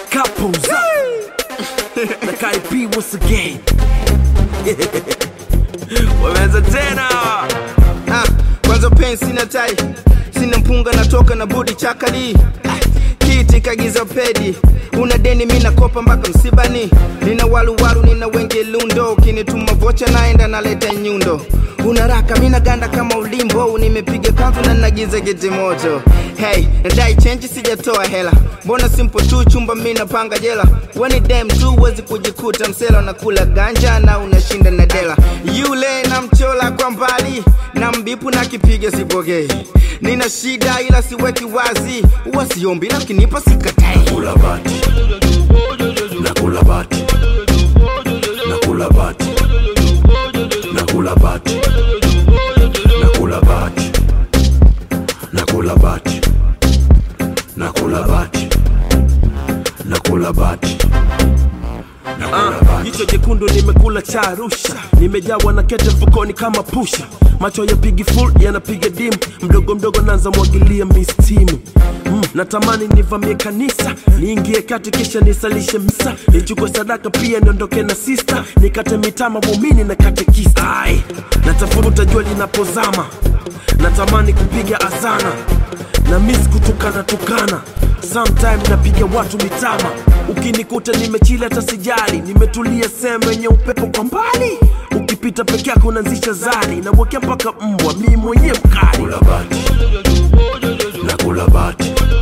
couples up. na Cardi B once again. Wameanza tena. Ah, kwanza pen sina tai sina mpunga natoka na budi chakali ah, kiti kagiza pedi una deni mi nakopa mpaka msibani nina waluwalu nina wenge lundo ukinituma vocha naenda naleta nyundo una raka mina ganda kama ulimbo nimepiga kanzu na nagiza geti moto hey nadai chenji sijatoa hela mbona simple tu chumba mi napanga jela weni dem tu wezi kujikuta msela unakula ganja na unashinda na dela yule na mchola kwa mbali na mbipu na kipiga sipokei nina shida ila siweki wazi huwa siombi lakinipa sikatai Kula bati. Nakula bati. Nakula bati. Nakula bati. Nakula bati. Nakula bati. Nakula bati. Nakula bati. Nakula bati. Jicho jekundu nimekula cha Arusha, nimejawa na kete mfukoni kama pusha, macho yapigi full yanapiga dim, mdogo mdogo naanza mwagilia mistimu mm, natamani nivamie kanisa niingie kati kisha nisalishe misa nichukue sadaka pia niondoke na sista nikate mitama muumini na katekista Ai, natafuta jua linapozama natamani kupiga azana na mis kutukana tukana sometime napiga watu mitama ukinikuta nimechili hata sijali nimetulia sehemu yenye upepo kwa mbali ukipita peke yako unaanzisha zali nawekea mpaka mbwa mi mwenyewe mkali nakula bati nakula bati